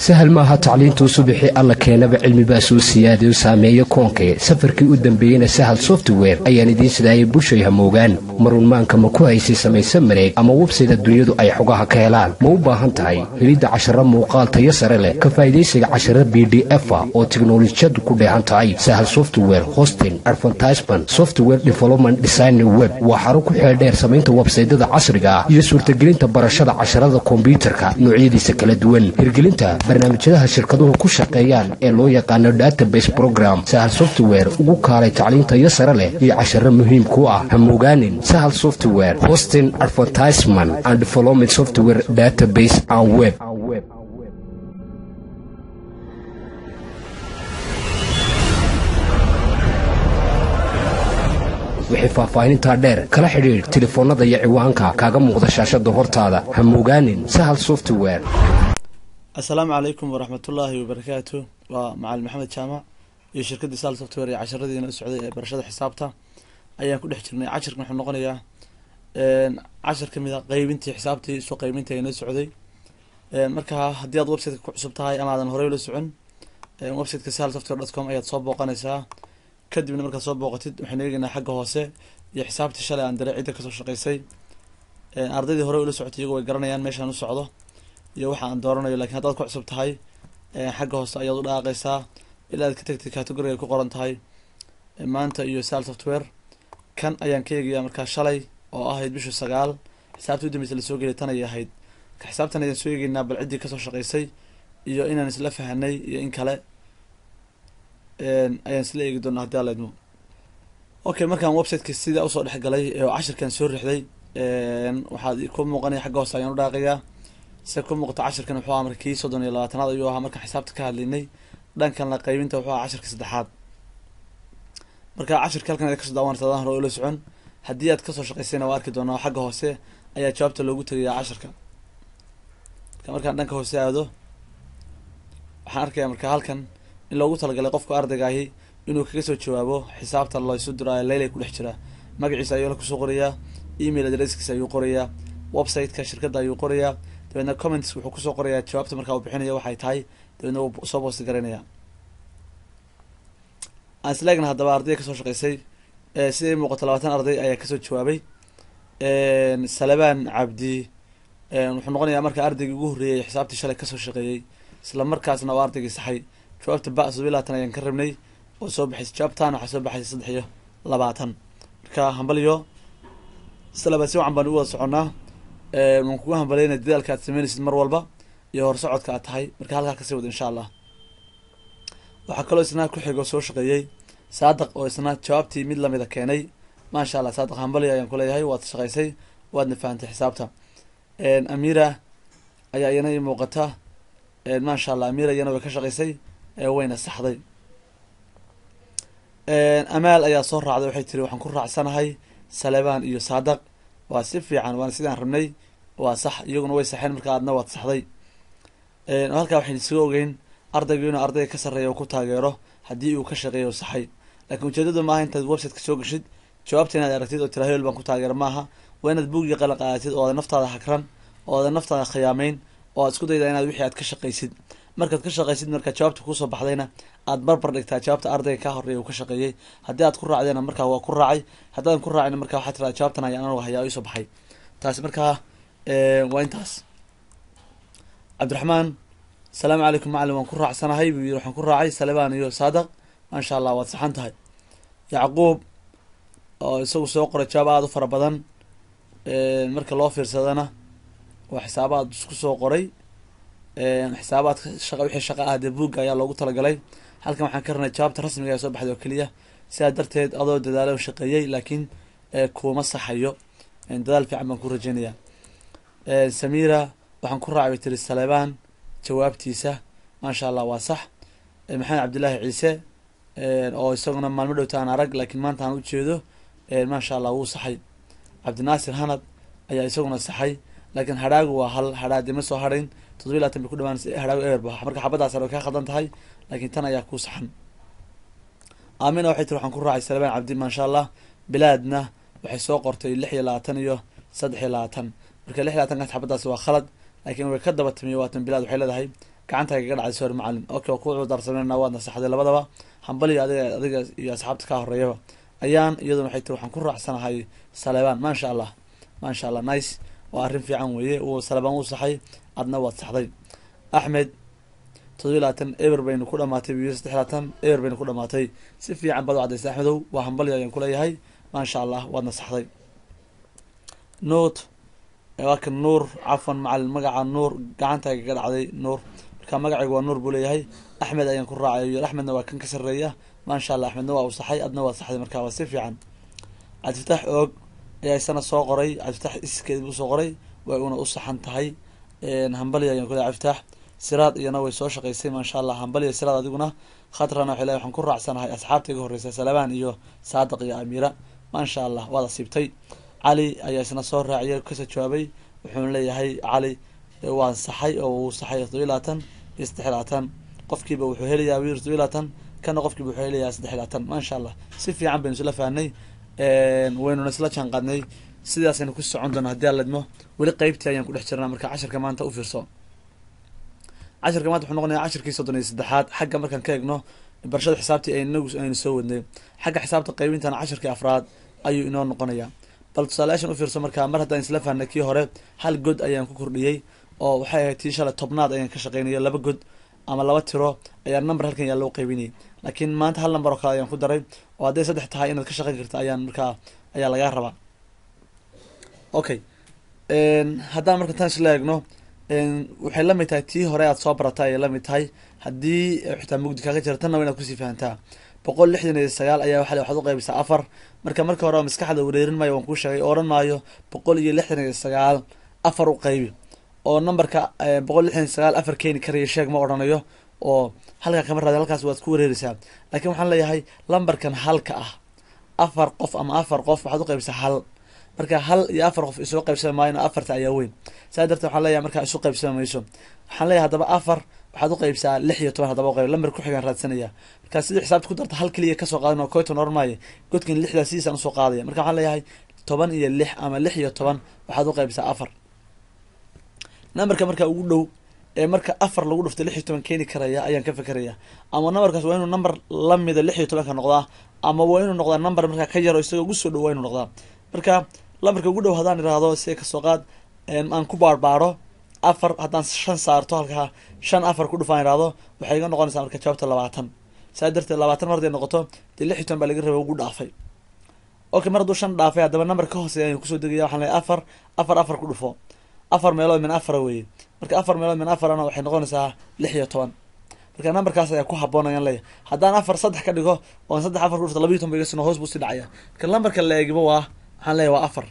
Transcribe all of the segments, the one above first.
sahal maaha tacliintuu subaxii alla keenaba cilmibaa soo siyaadayo saameeyo koonkee safarkii u dambeeyeyna sahal software ayaan idiin sidaayay bushay hamoogaan marunmaanka ma ku haysay samayse mareeg ama websayda dunyadu ay xogaha ka helaan ma u baahan tahay helidda casharo muuqaal tayo sare leh ka faa'idaysiga casharo b d efa oo tiknolojiyadu ku dheehan tahay sahal software hosting advertisement software development design web waa xaro ku xeeldheer samaynta websaydada casriga ah iyo suurtagelinta barashada casharada kombyuutarka noocyadiisa kala duwan hirgelinta barnaamijyadaha shirkaduhu ku shaqeeyaan ee loo yaqaano database program sahal software ugu kaalay tacliintayo sare leh iyo casharo muhiim ku ah hamogaanin sahal software hosting advertisement and development software database and web wixii faahfaahinintaa dheer kala xidhiidh telefoonnada iyo ciwaanka kaaga muuqda shaashada hortaada hamogaanin sahal software assalaamu calaykum waraxmatullaahi wabarakaatu waa macalin maxamed jaamac iyo shirkaddii sal software iyo casharadiina u socday ee barashada xisaabta ayaan ku dhex jirnay cashirkan wuxuu noqonayaa cashir ka mid a qeybintii xisaabtii isu qeybintii aynoo socday marka haddii aad websiteka ku cusub tahay ama aadan horey ula socon websiteka sal software dot com ayaad soo booqanaysaa kadibna markaad soo booqatid waxaynu eegeynaa xagga hoose iyo xisaabtii shalay aan diray cidda kasoo shaqeysay ardaydii hore ula socotay iyagu way garanayaan meeshaan u socdo iyo waxa aan dooranayo lakiin haddaad ku cusub tahay xagga hoose ayaad u dhaaqaysaa ilaa aad ka tagtid category ay ku qoran tahay maanta iyo sal software kan ayaan ka eegayaa markaa shalay oo ahayd bishu sagaal xisaabtii udambeysa lasoo geliyay tan ayay ahayd ka xisaabtan ayaan soo eegeynaa bal ciddii kasoo shaqeysay iyo inaan isla fahanay iyo in kale ayaan isla eegi doonaa haddii alla idmo okay markaan websiteka sidaa usoo dhex galay oo cashirkan soo rixday waxaad ku muuqanaya xagga hoose ayaan u dhaaqayaa se ku muuqato cashirkan wuxuu ahaa markii soddon iyo labaatanaad ayuu ahaa markaan xisaabta ka hadlaynay dhankan la qaybinta wuxuu ahaa cashirka saddexaad marka cashirka halkan ad kasoo daawanaysa adaan hore ula socon haddii aad kasoo shaqeysayna waa arki doonaa xagga hoose ayaa jawaabta loogu tegayaa cashirka marka markaan dhanka hoose aado waxaan arkayaa marka halkan in loogu talagalay qofka ardaygahi inuu kaga soo jawaabo xisaabta laysu diraayo leylay ku dhex jiraa magaciisa ayuu la kusoo qorayaa email adresskiisa ayuu qorayaa websiteka shirkadda ayuu qorayaa dabeedna comments wuxuu kusoo qorayaa jawaabta markaa uu bixinaya waxay tahay dabeedna wuu soo boosti garaynaya aan isleegna haddaba ardayda kasoo shaqeysay siday muuqato labaatan arday ayaa kasoo jawaabay salabaan cabdi wuxuu noqonayaa marka ardaygii ugu horreeyay xisaabtii shalay kasoo shaqeeyey isla markaasna oo ardaygii saxay jawaabta ba sodobiy labaatan ayaan ka rabnay oo soo baxaysay jawaabtan waxaa soo baxaysay saddex iyo labaatan marka hambaliyo salaba si wacan baan u wada soconnaa waan kugu hambaleyna dadaalka aad sameynaysid mar walba iyo horsocodka aad tahay marka halkaa kasii wad insha allah waxaa kaloo isna ku xigoo soo shaqeeyey saadaq oo isna jawaabtii mid lamida keenay maasha allah saadaq hambaliyo ayaan kuleeyahay waad shaqeysay waadna fahantay xisaabta amira ayaa iyana ii muuqata maasha allah amira iyana way ka shaqeysay wayna saxday amaal ayaa soo raacday waxay tiri waxaan ku raacsanahay salebaan iyo saadaq waa si fiican waana sidaan rabnay waa sax iyaguna way saxeen marka aadna waad saxday halkaa waxaynu isaga ogeyn ardaygu inuu ardayga ka sarreeya ku taageero haddii uu ka shaqeeyo saxay lakiin ujeedadu maaha intaad websiteka soo geshid jawaabta inaad aragtid oo tira hebel baan ku taageero maaha waa inaad buugii qalan qaadatid oo aada naftaada hakran oo aada naftaada khiyaameyn oo aad isku daydaa inaad wixii aad ka shaqaysid markaad ka shaqaysid marka jawaabta kusoo baxdayna aad barbar dhigtaa jawaabta ardayga ka horeeya uu ka shaqeeyey haddii aad ku raacdayna markaa waa ku raacay haddaadan ku raacina marka waxaa tiraa jawaabtan ayaan anagu hayaa isoo baxay taasi markaa waa intaas cabdiraxmaan asalaamu calaykum macalin waan ku raacsanahay buu yiri waxaan ku raacay salebaan iyo saadaq maasha allah waad saxan tahay yacquub oo isagu soo qoray jawaab aada u fara badan marka loo fiirsadana waa xisaabaad isku soo qoray xisaabaadka shaqa wixii shaqa ah dee buugga ayaa loogu talagalay halkan waxaan ka ranay jawaabta rasmiga ee soo baxday oo keliya sidaa darteed adoo dadaalo shaqeeyey laakiin kuuma saxayo dadaal fiican baan ku rajeynayaa samira waxaan ku raacay bay tiri salebaan jawaabtiisa maasha allah waa sax maxamed cabdillaahi ciise oo isaguna maalmo dhowta aan arag laakiin maanta aan ujeedo maasha allah wuu saxay cabdinaasir hanad ayaa isaguna saxay laakiin hadhaagu waa hal hadhaa dee ma soo hadhayn toddobiy labaatan bay ku dhawaanaysa hadhaagu eber ba marka xabadaas way ka khaldan tahay laakiin tan ayaa ku saxan aamina waxay tiri waxaan ku raacay salebaan cabdi maasha allah bilaadna waxay soo qortay lix iyo labaatan iyo saddex iyo labaatan marka lix iyo labaatankaas xabadaasi waa khalad laakiin way ka daba timiyo waatan bilaad waxay leedahay gacanta kaga dhacday sor macalin okay waa ku cudarsanayna waad nasaxday labadaba hambaliga adiga adiga iyo asxaabta ka horeeyaba ayaan iyaduna waxay tiri waxaan ku raacsanahay saleebaan maasha allah maasha allah nice waa arrin fiican weeye uu saleebaan uu saxay adna waad saxday axmed todobiy labaatan eber baynu ku dhamaatay biyo saddex labaatan eber baynu ku dhamaatay si fiican baad u cadaysay axmedow waa hambali ayaan kuleeyahay maasha allah waadna saxday noot waa kan nuur cafan macalin magaca nuur gacanta kaga dhacday nuur marka magacayga waa nuur buu leeyahay axmed ayaan ku raacay yo axmedna waa kan ka sareeya maasha allah axmedna waa uu saxay adna waa saxday marka waa si fiican cabdifatax oog ayaa isana soo qoray cabdifatax iskeed buu soo qoray way una u saxan tahay hambali ayaan kuleeyahay cabdifatax siraad iyana way soo shaqaysay maasha allah hambaliya siraad adiguna khatrana waxay leeyahay waxaan ku raacsanahay asxaabta iga horreysa salabaan iyo saadiq iyo amiira maasha allah waad asiibtay cali ayaa isna soo raaciyay kasoo jawaabay wuxuuna leeyahay cali waan saxay oo uu saxay todobiy labaatan iyo saddex labaatan qofkiiba wuxuu helayaa wir todobiy labaatan kana qofkiiba wuxuu helayaa saddex labaatan maasha allah si fiican baynu isla fahnay waynuna isla jaan qaadnay sidaasaynu ku socon doona haddii aan ledmo weli qeybtii ayaan ku dhex jirnaa marka casharka maanta u fiirso casharka maanta wuxuu noqonayaa cashirkii soddon iyo saddexaad xagga markaan ka egno barashada xisaabtii aynagu aynu soo wadnay xagga xisaabta qaybintana cashirkii afraad ayuu inoo noqonayaa bal tusaalayaashan u fiirso markaa mar haddaan isla fahnay kii hore hal god ayaan ku kordhiyey oo waxay ahayd tii shalay tobnaad ayaan ka shaqeynaya laba god ama laba tiro ayaa number halkan yaa loo qaybinayay laakiin maanta hal number oo kale ayaan ku daray oo hadday saddex tahay inaad ka shaqeyn karta ayaan markaa ayaa lagaa rabaa okay haddaan marka tan isla eegno waxay lamid tahay tii hore aad soo baratay ayay lamid tahay haddii xitaa mugdi kaaga jira tanna wa inaad kusii fahantaa boqol lixdan iyo sagaal ayaa waa waxaad u qaybisaa afar marka marka hore maskaxda wareerin maayo waan kuu sheegay oran maayo boqol iyo lixdan iyo sagaal afar u qaybi oo numberka boqol lixdan iyo sagaal afar keeni karaya sheeg ma odhanayo oo halkaa kama raadi halkaas waad ku wareereysaa laakiin waxaan leeyahay lambarkan halka ah afar qof ama afar qof waxaad u qaybisaa hal marka hal iyo afar qof isoo qaybsami maayo afarta ayaa weyn saa darteed waxaan leeyahay markaa isu qaybsami mayso waxaan leeyahay haddaba afar waxaad u qaybsaa lix iyo toban haddaba uqayb lambar kuxigaan raadsanaya markaa sidii xisaabta ku darta hal keliya kasoo qaadan oo koyton oran maayo godkan lixdaa sidiisaan usoo qaadaya marka waxaan leeyahay toban iyo lix ama lix iyo toban waxaad u qaybsaa afar numberka markaa ugu dhow ee marka afar lagu dhuftay lix iyo toban keeni karaya ayaan ka fekeraya ama numberkaas waa inuu number lamida lix iyo tobanka noqdaa ama waa inuu noqdaa number markaa ka yaro isagoo ugu soo dhow waa inuu noqdaa marka lambarka ugu dhow haddaan idhaahdo si kasoo qaad aan ku baarbaaro afar haddaan shan saarto halkaa shan afar ku dhufaan idhaahdo waxay iga noqonaysaa marka jawaabta labaatan saa darteed labaatan mar haday noqoto dee lix iyo toban baa laga raba ugu dhaafay okay mar hadduu shan dhaafay haddaba number ka hooseeya ayaan kusoo degaya waxaan leeyahay afar afar afar ku dhufo afar meelood min afara weeye marka afar meelood min afarana waxay noqonaysaa lix iyo toban marka numberkaas ayaa ku haboon ayaan leeyahay haddaan afar saddex ka dhigo oon saddex afar ku dhufto labayo toban ba iga sino hoos buu sii dhacaya marka lambarka la eegiba waa waxaan leeyahay waa afar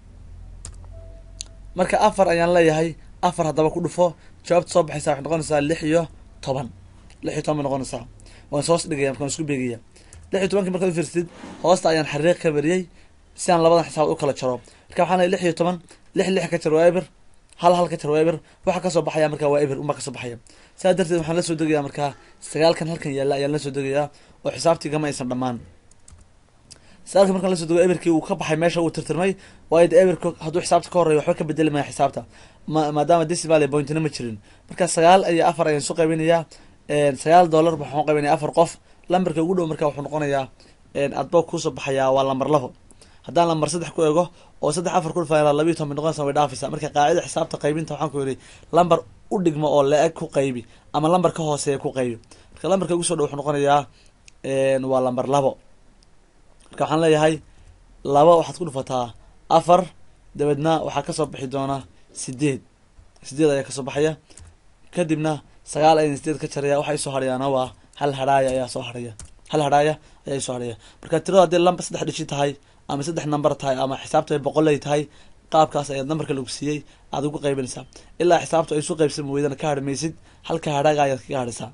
marka afar ayaan leeyahay afar haddaba ku dhufo jawaabta soo baxaysa waxay noqonaysaa lix iyo toban lix iyo toban bay noqonaysaa waan soos dhigaya markaan isku beegaya lix iyo tobankii markaad ufiirsid hoosta ayaan xariiq ka mariyey si aan labadan xisaabad u kala jaro marka waxaan leeyahay lix iyo toban lix lix ka jar waa eber hal hal ka jar waa eber waxa kasoo baxaya markaa waa eber unbaa kasoo baxaya saa darteed waxaan la soo degayaa markaa sagaalkan halkan yaalla ayaan la soo degayaa oo xisaabtii gama aysan dhammaan sagaalka markaan lasoo dego eberkii uu ka baxay meesha uu tirtirmay waayo de eberka hadduu xisaabta ka horeeyo waxba ka bedeli maya xisaabta ma maadaama decimal iyo pointina ma jirin marka sagaal iyo afar ayaan soo qaybinayaa sagaal dollar waxaan qaybinaya afar qof lambarka ugu dhow marka wuxuu noqonayaa adba kusoo baxayaa waa lambar labo haddaan lambar saddex ku ego oo saddex afar ku dhufaa labiyo toban bay noqonaysa way dhaafaysa marka qaacida xisaabta qaybinta waxaan ku yidhi lambar u dhigmo oo la-eg ku qaybi ama lambar ka hooseeya ku qaybi marka lambarka ugu soo dhow wuxuu noqonayaa waa lambar labo marka waxaan leeyahay laba waxaad ku dhufataa afar dabeedna waxaa kasoo bixi doona sideed sideed ayaa kasoo baxaya kadibna sagaal ayaan sideed ka jaraya waxa isoo hadhayaana waa hal hadhaaya ayaa soo hadhaya hal hadhaaya ayaa isoo hadhaya marka tirada haddii lamba saddex dhishi tahay ama saddex number tahay ama xisaabta ay boqol ay tahay qaabkaas ayaad numberka lagu siiyey aad ugu qaybinaysaa ilaa xisaabtu ay isu qaybsami weydana ka harmaysid halka hadhaaga ayaad kaga hadhaysaa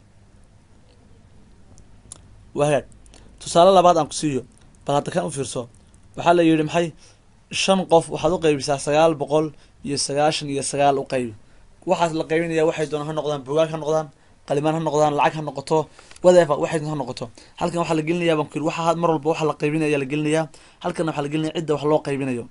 wahagaag tusaale labaad aan ku siiyo bal hadda kan u fiirso waxaa la yidhi maxay shan qof waxaad u qaybisaa sagaal boqol iyo sagaashan iyo sagaal u qaybi waxaas la qaybinaya waxay doonaan ha noqdaan bugaag ha noqdaan qalimaan ha noqdaan lacag ha noqoto whatever waxay ha noqoto halkan waxaa la gelinayaa baan ku yidhi waxa mar walba waxa la qaybinaya la gelinayaa halkanna waxaa la gelinaya cidda wax loo qaybinayo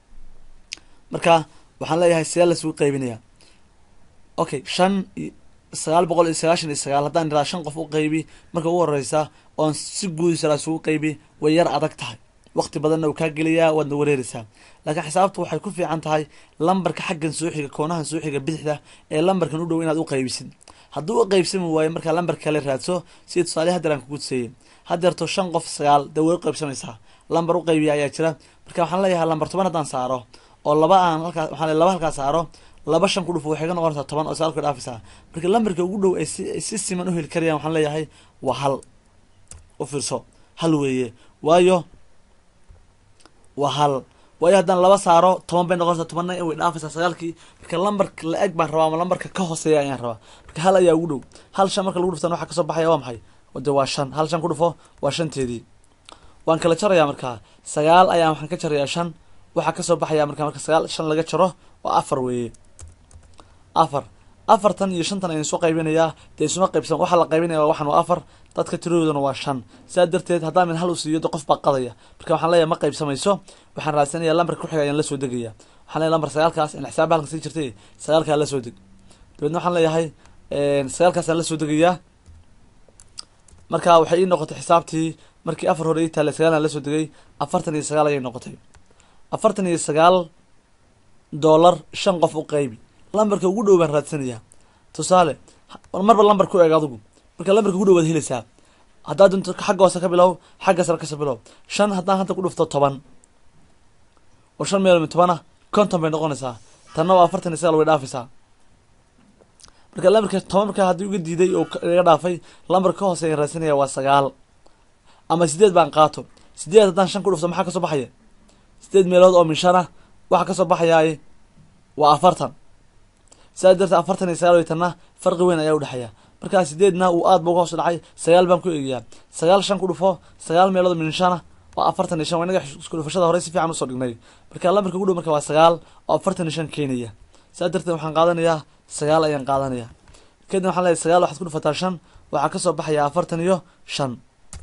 marka waxaan leeyahay see lasugu qaybinaya okay shan sagaal boqol iyo sagaashan iyo sagaal haddaan iraa shan qof u qaybi marka ugu horeysa oon si guudisala isugu qaybi way yar adag tahay waqti badanna uu kaa geliyaa waadna wareereysaa laakiin xisaabtu waxay ku fiican tahay lambarka xaggan soo xiga koonahan soo xiga bidixda ee lambarkan u dhow inaad u qaybisid hadduu u qaybsami waayo markaa lambarka kale raadso sida tusaale hadeer aan kugu tuseeyey hadeerto shan qof sagaal dee way u qaybsamaysaa lambar u qaybiya ayaa jira marka waxaan leeyahay lambar toban haddaan saaro oo laba aan halkaa waxaan le laba halkaa saaro laba shan ku dhufo waxay ka noqonaysaa toban oo sagaalku dhaafaysaa marka lambarka ugu dhow ay si si siman u heli karayaan waxaan leeyahay waa hal u fiirso hal weeye waayo waa hal waayo haddaan laba saaro toban bay noqonaysaa tobanna way dhaafaysaa sagaalkii marka lambarka la eg baan rabaa ama lambarka ka hooseeya ayaan rabaa marka hal ayaa ugu dhow hal shan marka lagu dhuftaan waxaa kasoo baxaya waa maxay de waa shan hal shan ku dhufo waa shanteedii waan kala jarayaa markaa sagaal ayaan waxaan ka jarayaa shan waxaa kasoo baxaya marka marka sagaal shan laga jaro waa afar weeye afar afartan iyo shantan ayaan soo qaybinayaa dee isuma qaybsan waxaa la qaybinaya waxan waa afar dadka tiradoodana waa shan sidaa darteed haddaan min hal u siiyo de qof baa qadaya marka waxaan leeyahay ma qaybsamayso waxaan raadsanaya lambarka kuxiga ayaan la soo degaya waxaan leeyahay lambar sagaalkaas in xisaaba halkan sii jirtay sagaalkaa la soo deg dabeedna waxaan leeyahay sagaalkaasaan la soo degayaa marka waxay ii noqotay xisaabtii markii afar hore ii taallay sagaalaan la soo degay afartan iyo sagaal ayay noqotay afartan iyo sagaal dollar shan qof u qaybi lambarka ugu dhow baan raadsanayaa tusaale marba lambar ku eeg adigu marka lambarka ugu dhow waad helaysaa haddaad dunto xagga hoose ka bilow xagga sare kasoo bilow shan haddaan hadda ku dhufto toban oo shan meel tobana konton bay noqonaysaa tanna waa afartan iyo sagaal way dhaafaysaa marka lambarka toban marka haddii uga diiday oo iga dhaafay lambarka ka hoose ayaan raadsanaya waa sagaal ama sideed baan qaato sideed haddaan shan ku dhufto maxaa kasoo baxaya sideed meelood oo min shan ah waxaa kasoo baxayaay waa afartan sidaa darteed afartan iyo sagaal weytanna farqi weyn ayaa udhexeeya markaa sideedna uu aad ba uga hoos dhacay sagaal baan ku eegayaa sagaal shan ku dhufo sagaal meelood min shana waa afartan iyo shan waa inaga isku dhufashada hore si fiican usoo dhignay marka lambarka ugu dhow marka waa sagaal oo afartan iyo shan keenaya sidaa darteed waxaan qaadanayaa sagaal ayaan qaadanaya kadib waxaan leeyahay sagaal waxaad ku dhufataa shan waxaa kasoo baxaya afartan iyo shan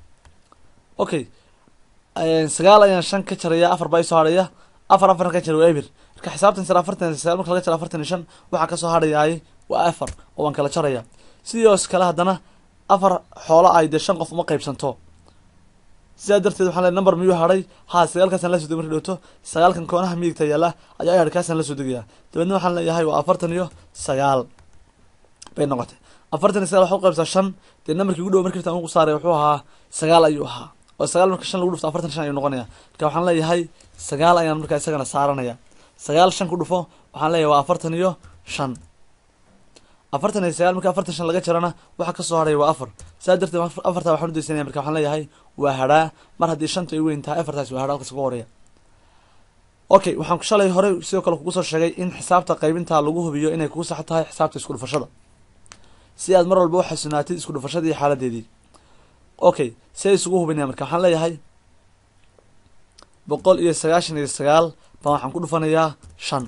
okay sagaal ayaan shan ka jaraya afar baa isoo hadhaya afar afarna ka jara waa ebir marka xisaabtan sare afartan sagaal marka laga jaro afartan iyo shan waxaa kasoo hadhayaay waa afar oo waan kala jaraya sidoos kale haddana afar xoolo ay dee shan qof uma qaybsanto sidaa darteed waxaan leey number miyuu hadhay haa sagaalkaasaan la soo degay marka dhowto sagaalkan koonaha midigta yaalla ayaa i hadhay kaasaan la soo degayaa dabeedna waxaan leeyahay waa afartan iyo sagaal bay noqotay afartan iyo sagaal waxa u qaybsaa shan dee numberkii ugu dhow markii tan ugu saaray wuxuu ahaa sagaal ayuu ahaa oo sagaal marka shan lagu dhufto afartan shan ayuu noqonaya marka waxaan leeyahay sagaal ayaan markaa isagana saaranaya sagaal shan ku dhufo waxaan leeyahay waa afartan iyo shan afartan iyo sagaal marka afartan shan laga jarana waxa kasoo hadhay waa afar saa darteed afartaa waxaan udaysanaya marka waxaan leeyahay waa hadhaa mar haddii shanta ay weyn tahay afartaas waa hadhaa halkas uga horeya okay waxaan shalay horey sidoo kale kugu soo sheegay in xisaabta qaybintaa lagu hubiyo inay kugu sax tahay xisaabta isku dhufashada si aad mar walba u xasunaatid isku dhufashadii xaaladeedii okay see isugu hubinaya marka waxaan leeyahay boqol iyo sagaashan iyo sagaal baan waxaan ku dhufanayaa shan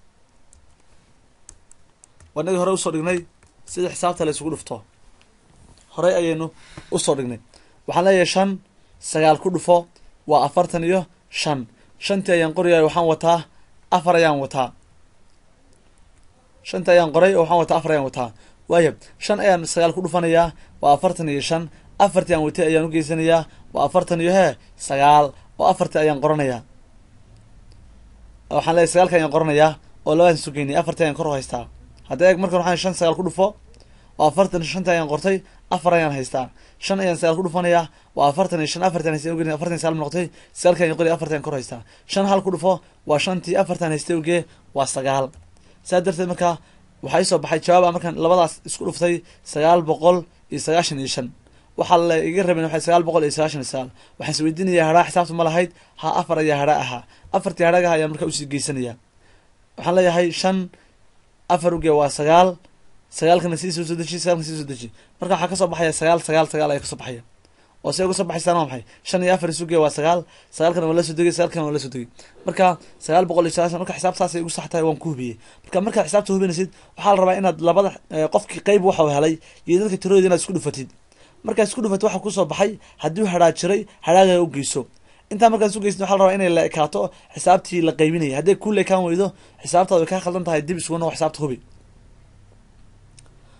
wanagii hore usoo dhignay sida xisaabta la isugu dhufto horey ayaynu usoo dhignay waxaan leeyahay shan sagaal ku dhufo waa afartan iyo shan shantii ayaan qoriyay waxaan wataa afar ayaan wataa shantii ayaan qoray oo waxaan wataa afar ayaan wataa waaya shan ayaan sagaal ku dhufanayaa waa afartan iyo shan afartii aan watay ayaan ugeysanayaa waa afartan iyo hee sagaal oo afartii ayaan qoranayaa waxaan leeyahy sagaalka ayaan qoranayaa oo labaan sugeynay afartii ayaan kor u haystaa hadda eeg markan waxaan shan sagaal ku dhufo oo afartan shantii ayaan qortay afar ayaan haystaa shan ayaan sagaal ku dhufanayaa waa afartan iyo shan afartan haystay oge afartan sagaal noqotay sagaalka ayaan qoriy afartan ayaan kor haystaa shan hal ku dhufo waa shantii afartan haystay oge waa sagaal saa darteed markaa waxaa isoo baxay jawaaba markaan labadaas isku dhuftay sagaal boqol iyo sagaashan iyo shan waxaa la iga rabeen waa sagaal boqol iyo sagaashan iyo sagaal waxaan is weydiinayaa hadhaa xisaabta ma lahayd ha afar ayaa hadhaa ahaa afartii hadhaagaha ayaan markaa usii geysanaya waxaan leeyahay shan afar uge waa sagaal sagaalkana sii soo deji sagaalkana sii soo deji marka waxaa kasoo baxaya sagaal sagaal sagaal ayaa kasoo baxaya oo see uga soo baxaysaan waa maxay shan iyo afar isuge waa sagaal sagaalkana waa la soo degay sagaalkana waa la soo degay marka sagaal boqol iyo sagaashan marka xisaabtaasay ugu sax tahay waan ku hubiyey marka markaad xisaabta hubinaysid waxaa la rabaa inaad labada qofkii qeyb waxa uu helay iyo dadka tiradooda inaad isku dhufatid markaad isku dhufatid waxa kusoo baxay haddii hadhaa jiray hadhaagaga u geyso intaa markaad isu geysid waxa la rabaa inay la ekaato xisaabtii la qaybinayay hadday ku leekaan weydo xisaabtaada way kaa khaldan tahay dib isugu noqo xisaabta hubi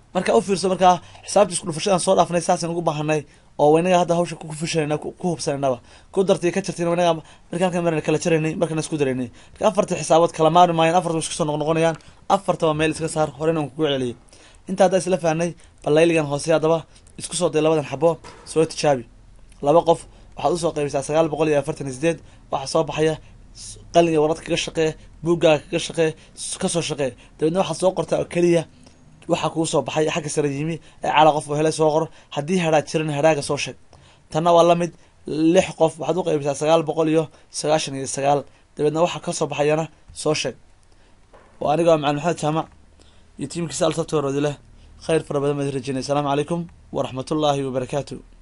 marka u fiirso markaa xisaabta isku dhufashadaan soo dhaafnay saasaan ugu baahanay oo inaga hadda hawsha ku fushanayna ku hubsanaynaba ku dartay ka jartayna inaga marka halkan marna kala jaraynay markana isku daraynay marka afarta xisaabood kala maarmi maayaan afarta isku soo noqnoqonayaan afartaba meel iska saar horena aan kugu celiyay inta haddaa isla fahnay balayligan hoose haddaba isku soo day labadan xabo soo tijaabi laba qof waxaad usoo qaybisaa sagaal boqol iyo afartan iyo sideed waxaa soo baxaya qalinga warad kaga shaqee buuggaaga kaga shaqee kasoo shaqee dabeedna waxaad soo qortaa oo keliya waxaa kuu soo baxay xagga sare yimi ee cala qof oo hele soo qor haddii hadhaad jiran hadhaaga soo sheeg tanna waa lamid lix qof waxaad u qaybisaa sagaal boqol iyo sagaashan iyo sagaal dabeedna waxaa kasoo baxayana soo sheeg waa aniga macalin maxamed jaamac iyo tiimkiisa alsabtooroodi leh khayr fara badan baad rajeynay asalaamu calaykum waraxmatullaahi wabarakaatu